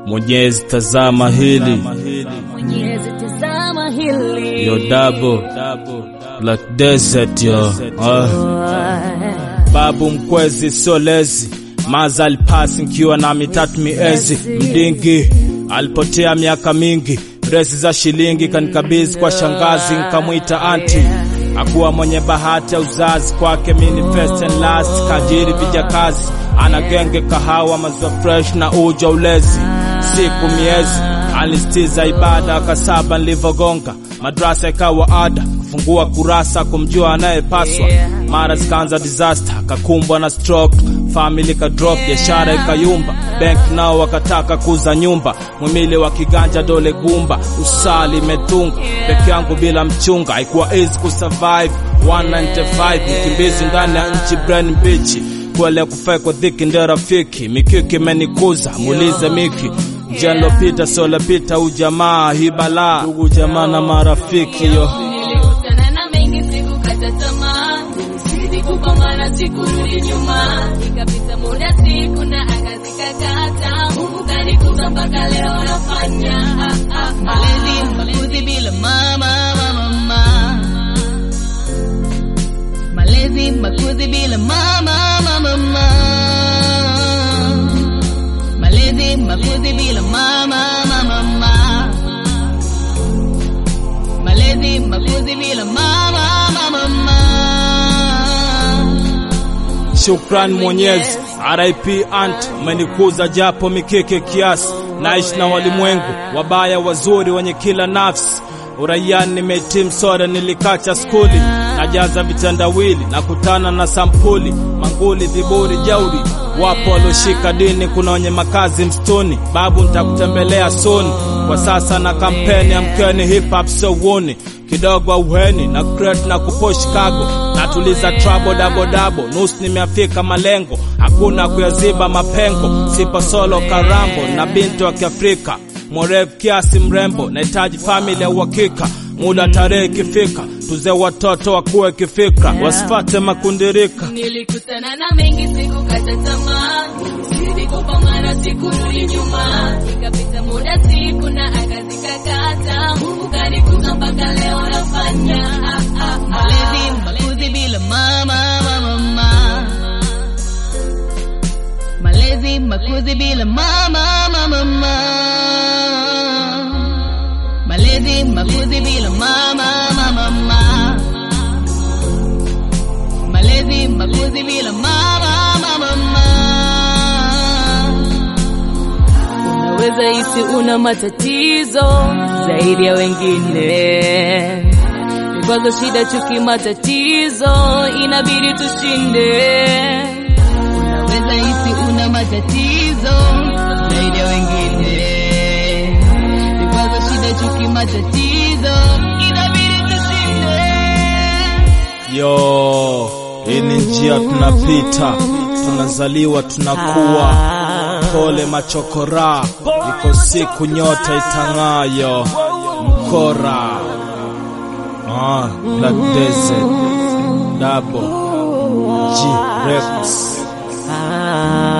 Mwenyezi tazama hili Mwenyezi tazama hili yo double Black Desert yo ah. Babu mkwezi sio lezi maza alipasi nkiwa na mitatu miezi mdingi alipotea miaka mingi dresi za shilingi kanikabizi kwa shangazi nkamwita anti akuwa mwenye bahati ya uzazi kwake mini first and last kajiri vijakazi ana genge kahawa maziwa fresh na uja ulezi siku miezi alistiza ibada kasaba nilivyogonga madrasa ikawa ada kufungua kurasa kumjua anayepaswa mara zikaanza disaster kakumbwa na stroke family ka drop biashara ikayumba bank nao wakataka kuza nyumba mwimili wa kiganja dole gumba usali imetunga peke yangu bila mchunga haikuwa easy kusurvive 195 mkimbizi ndani ya nchi brain mbichi kwele kufai kwa dhiki ndio rafiki mikiki imenikuza muulize miki njia nilopita solopita ujamaa hii balaa ndugu jamaa na marafiki yo Nilikutana na mengi sikukata tamaa Nilizidi kupambana sikurudi nyuma Ikapita muda siku na anga zikakata Mungu kanikuza mpaka leo nafanya ah, ah, ah. Malezi makuzi bila mama mama mama Malezi makuzi bila mama mama mama Malezi makuzi bila mama mama mama Malezi makuzi bila mama mama mama Shukran Mwenyezi, RIP Aunt, umenikuza japo mikeke kiasi, naishi na walimwengu wabaya wazuri wenye kila nafsi. Uraiani nimehitimu soda, nilikacha skuli, najaza vitandawili, nakutana na sampuli, manguli, viburi, jauri, wapo walioshika dini, kuna wenye makazi msituni. Babu, nitakutembelea soon, kwa sasa na kampeni amkeni, hip hop so woni kidogo auheni na crate na kupo Chicago natuliza trouble dabo dabo nusu nimeafika malengo hakuna kuyaziba mapengo sipo solo karambo na binti wa Kiafrika mwerevu kiasi mrembo nahitaji family ya uhakika muda tarehe ikifika tuze watoto wakuwe kifikra wasifate makundirika Nilikutana na mengi sikukata tamaa Nilizidi kupambana sikurudi nyuma Ikapita muda siku na anga zikakata Mungu kanikuza mpaka leo nafanya ah, ah, ah. Malezi makuzi bila mama mama mama Malezi makuzi bila mama mama mama Malezi makuzi bila mama mama mama Malezi makuzi bila mama mama mama Unaweza hisi una matatizo zaidi ya wengine, vikwazo, shida, chuki, matatizo inabidi tushinde. Unaweza hisi una matatizo zaidi ya wengine Vikwazo, shida, chuki, matatizo inabidi tushinde yo hii ni njia tunapita tunazaliwa tunakuwa pole machokora iko siku nyota itang'ayo mkora ah, Black Desert Double G Rex Ah.